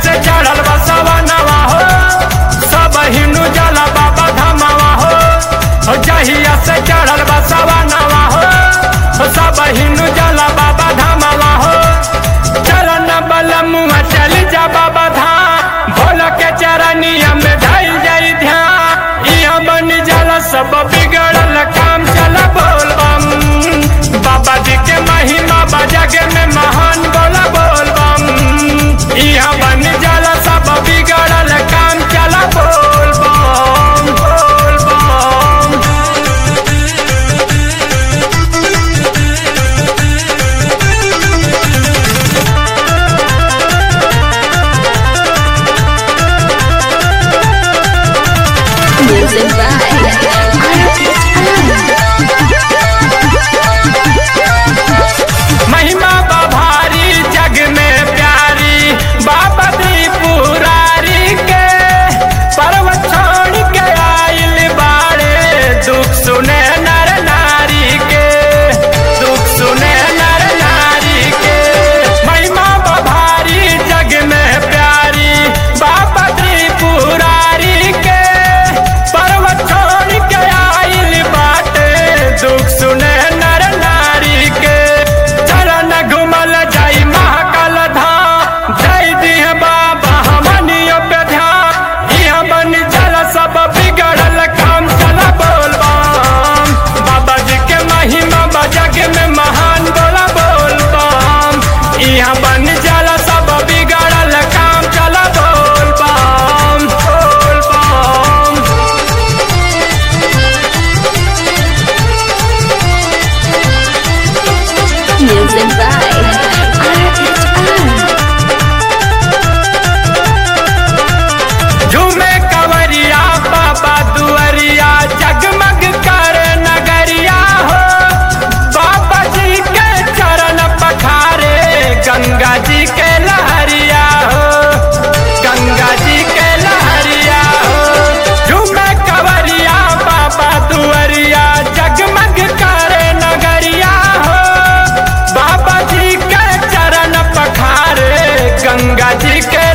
से चढ़ल बसवा नवा हो सब हिनु जला बाबा धमावा हो हो जहिया से चढ़ल बसवा नवा हो हो सब हिनु जला बाबा धमावा हो चरण बल मुँह चल जा बाबा धाम भोल के चरनिया में ढल जाई ध्यान इहाँ बन जाला सब बिगड़ल काम चल बोल बम बाबा जी के महिमा बजग में महान बोला बोल बम इहाँ बन जाला सब बिगड़ल काम चल बोल बम बोल बम Music by महिमा बभारी जग में प्यारी बाबा त्रिपुरारी के पर्वत छोड़ के आइल बाड़े दुख सुने नर नारी के दुख सुने नर नारी के महिमा बभारी जग में प्यारी बाबा त्रिपुरारी के पर्वत छोड़ के आइल बाटे दुख सुने नर नारी के चरण घुमल जाई महाकाल धाम जय दिह बाबा हमनियो पे ध्यान इहाँ बन जल सब बिगड़ल काम चल बोल बम बाबा जी के महिमा बजग में महान बोला बोल बम इहाँ बन जल सब बिगड़ल काम चल बोल बम बोल बम Music by RHR. झूमे कवरिया बाबा दुअरिया जगमग कर नगरिया हो बाबा जी के चरण पखारे गंगा जी के लहरिया हो गंगा जी के लहरिया हो झूमे कवरिया बाबा दुअरिया जगमग कर नगरिया हो बाबा जी के चरण पखारे गंगा जी के